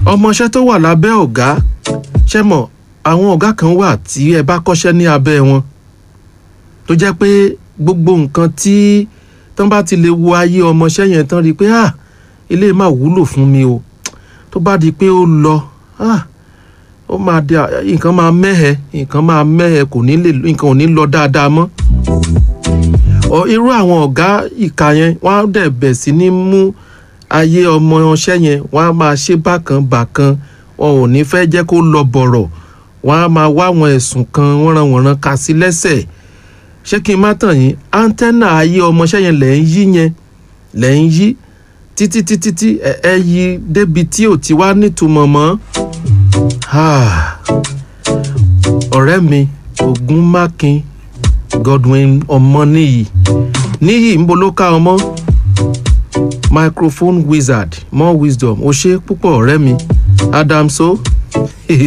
ọmọọṣẹ́ tó wà lábẹ́ ọ̀gá ṣe mọ̀ àwọn ọ̀gá kan wà tí ẹ bá kọ́ṣẹ́ ní abẹ́ wọn tó jẹ́ pé gbogbo nǹkan tí tán bá ti lè wo ayé ọmọọṣẹ́ yẹn tán rí i pé ah ilé máa wúlò fún mi o tó bá di pé ó lọ ah ó máa di nǹkan máa mẹ́hẹ nǹkan máa mẹ́hẹ kò ní lè nǹkan ò ní lọ dáadáa mọ́ ọ irú àwọn ọ̀gá ìka yẹn wọ́n á dẹ̀ bẹ̀ sí ní mú ayé ọmọ ọṣẹ́ yẹn wọ́n á máa ṣe bákan bákan wọn ò ní fẹ́ jẹ́ kó lọ bọ̀rọ̀ wọ́n á máa wá àwọn ẹ̀sùn kan wọ́nranwọ̀nran ka sí lẹ́sẹ̀ ṣé kí n má tàn yín áńtẹ́nà ayé ọmọọṣẹ́ yẹn lẹ́ ń yí yẹn lẹ́ ń yí títí títí tí ẹ ẹ yí débi tí ò ti wá nítumọ̀ mọ́ ọ̀rẹ́ mi Ògúnmákin Godwin Ọmọníyì níyì ń bolo ká ọmọ microphone wizard more wisdom ó ṣe púpọ̀ ọ̀rẹ́ mi Adamso